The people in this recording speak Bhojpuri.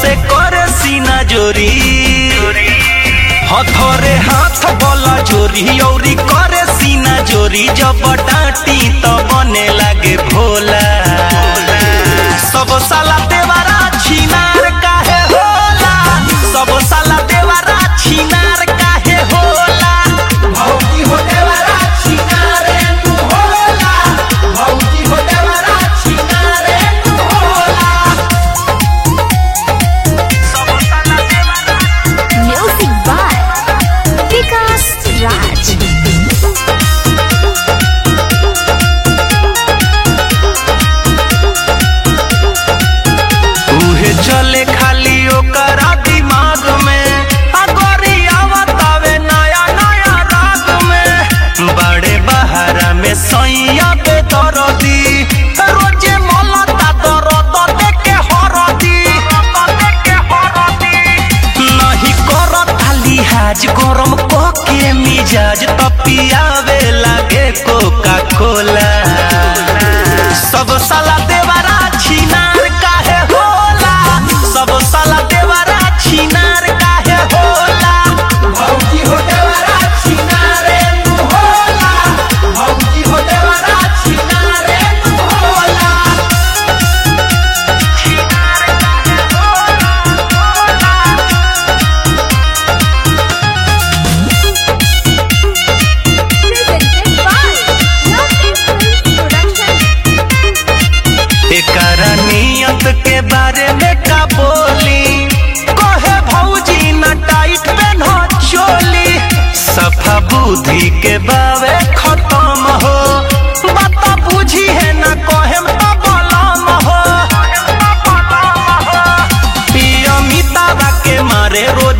से करे सीना जोरी हथरे हाथ बोला जोरी औरी करे सीना जोरी जब डांटी तो बने लागे भोला सब साला देवारा छिनार काहे होला सब साला देवारा छिनार काहे होला भौजी हो देवारा छिनार नु होला भौजी हो देवारा छिनार नु होला सब साला देवारा Music by Vikas Raj. उहे चले खाली ओकरा दिमाग में अगोरी आवतावे नया नया राग में बड़े बहारा में सैया पे दरदी रोजे मलता दरद देके हरदी देके हरदी नहीं करत लिहाज गरम के मिजाज तपियावे लागे कोका कोला सब साला देवारा छिनार काहे होला सब साला देवारा छिनार काहे होला भौजी हो देवारा छिनार नु होला भौजी हो देवारा छिनार नु होला छिनार काहे होला Presented by Lovely Films Production. एकरा नियत के बारे में का बोली कहे भौजी न टाइट पेन्हो चोली सफा बुद्धि के बावे खत्म हो बात बुझी है न कहेम त बलम हो पिया मितावा के मारे रोज